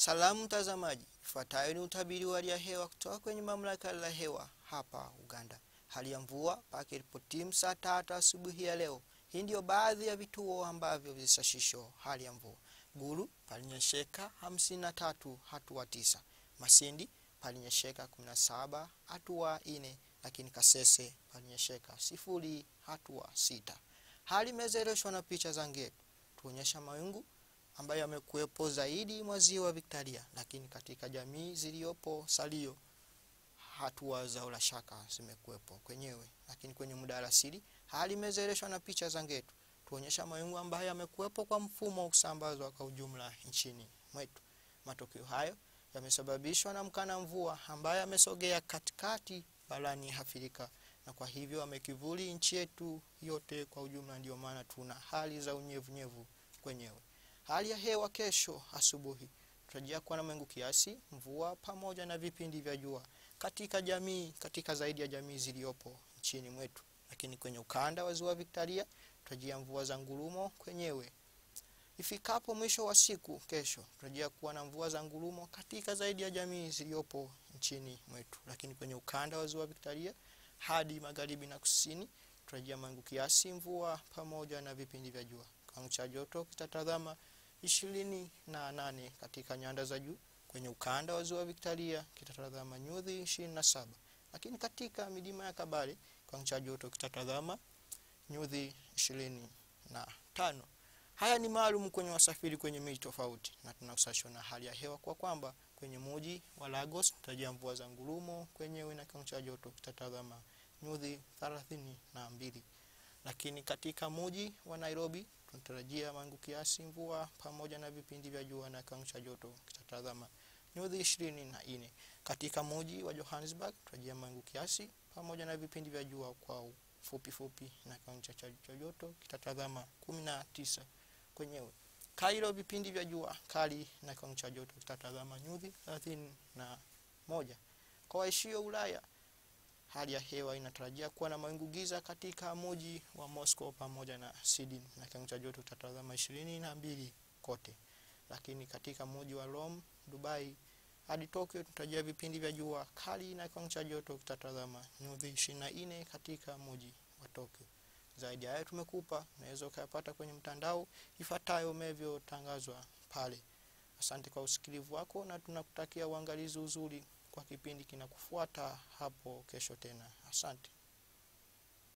Salamu mtazamaji, ifuatayo ni utabiri wa hali ya hewa kutoka kwenye mamlaka la hewa hapa Uganda. Hali ya mvua pakiripotimu saa tatu asubuhi ya leo. Hii ndio baadhi ya vituo ambavyo visashisho hali ya mvua. Gulu palinyesheka 53 hatua tisa. Masindi palinyesheka 17 hatua ine, lakini Kasese palinyesheka sifuri hatua sita. Hali imezereshwa na picha za ngetu tuonyesha mawingu ambayo yamekuwepo zaidi mwa ziwa Victoria, lakini katika jamii ziliyopo salio hatua za ulashaka zimekuwepo kwenyewe, lakini kwenye muda alasiri hali imezereshwa na picha za ngetu tuonyesha mawingu ambayo yamekuwepo kwa mfumo wa kusambazwa kwa ujumla nchini mwetu. Matokeo hayo yamesababishwa na mkana mvua ambaye amesogea katikati barani Afrika na kwa hivyo amekivuli nchi yetu yote kwa ujumla. Ndio maana tuna hali za unyevunyevu kwenyewe. Hali ya hewa kesho asubuhi tutarajia kuwa na mawingu kiasi, mvua pamoja na vipindi vya jua katika jamii katika zaidi ya jamii ziliyopo nchini mwetu, lakini kwenye ukanda wa ziwa Victoria tutarajia mvua za ngurumo kwenyewe. Ifikapo mwisho wa siku kesho tutarajia kuwa na mvua za ngurumo katika zaidi ya jamii ziliyopo nchini mwetu, lakini kwenye ukanda wa ziwa Victoria hadi magharibi na kusini tutarajia mawingu kiasi, mvua pamoja na vipindi vya jua. Kiwango cha joto kitatazama ishirini na nane katika nyanda za juu. Kwenye ukanda wa ziwa Victoria kitatazama nyuzi ishirini na saba lakini katika milima ya Kabale kiwango cha joto kitatazama nyuzi ishirini na tano. Haya ni maalum kwenye wasafiri kwenye miji tofauti, na tunahusishwa na hali ya hewa kwa kwamba kwenye muji wa Lagos tutarajia mvua za ngurumo kwenyewe na kiwango cha joto kitatazama nyuzi thelathini na mbili, lakini katika muji wa Nairobi tunatarajia mawingu kiasi, mvua pamoja na vipindi vya jua na kiwango cha joto kitatazama nyuzi ishirini na nne. Katika muji wa Johannesburg tunatarajia mawingu kiasi pamoja na vipindi vya jua kwa fupi fupi na kiwango cha joto kitatazama kumi na tisa kwenyewe. Kairo vipindi vya jua kali na kiwango cha joto kitatazama nyuzi thelathini na moja. Kwa waishio Ulaya hali ya hewa inatarajia kuwa na mawingu giza katika muji wa Moscow pamoja na Sydney na kiwango cha joto kitatazama ishirini na mbili kote, lakini katika muji wa Rome, Dubai hadi Tokyo tunatarajia vipindi vya jua kali na kiwango cha joto kitatazama nyuzi ishirini na nne katika muji wa Tokyo. Zaidi ya hayo tumekupa, unaweza ukayapata kwenye mtandao ifuatayo umevyotangazwa pale. Asante kwa usikilivu wako na tunakutakia uangalizi uzuri kwa kipindi kinakufuata hapo kesho tena. Asante.